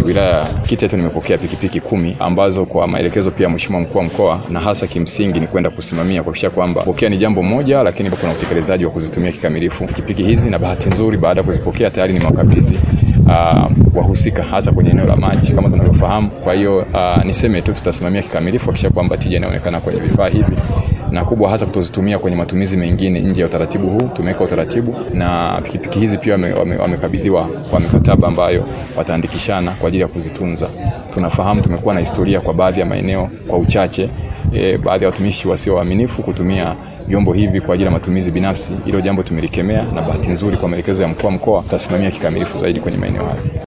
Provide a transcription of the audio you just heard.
wilaya ya Kiteto nimepokea pikipiki kumi ambazo kwa maelekezo pia Mheshimiwa mkuu wa mkoa, na hasa kimsingi ni kwenda kusimamia kuhakikisha kwamba pokea ni jambo moja, lakini kuna utekelezaji wa kuzitumia kikamilifu pikipiki hizi, na bahati nzuri baada ya kuzipokea tayari ni mawakabidhi uh, wahusika hasa kwenye eneo la maji kama tunavyofahamu. Kwa hiyo uh, niseme tu tutasimamia kikamilifu kuhakikisha kwamba tija inaonekana kwenye vifaa hivi na kubwa hasa kutozitumia kwenye matumizi mengine nje ya utaratibu huu. Tumeweka utaratibu na pikipiki hizi pia wamekabidhiwa wame, wame kwa mikataba ambayo wataandikishana kwa ajili ya kuzitunza. Tunafahamu tumekuwa na historia kwa baadhi ya maeneo kwa uchache e, baadhi ya watumishi wasio waaminifu kutumia vyombo hivi kwa ajili ya matumizi binafsi. Hilo jambo tumelikemea, na bahati nzuri kwa maelekezo ya mkuu wa mkoa tutasimamia kikamilifu zaidi kwenye maeneo hayo.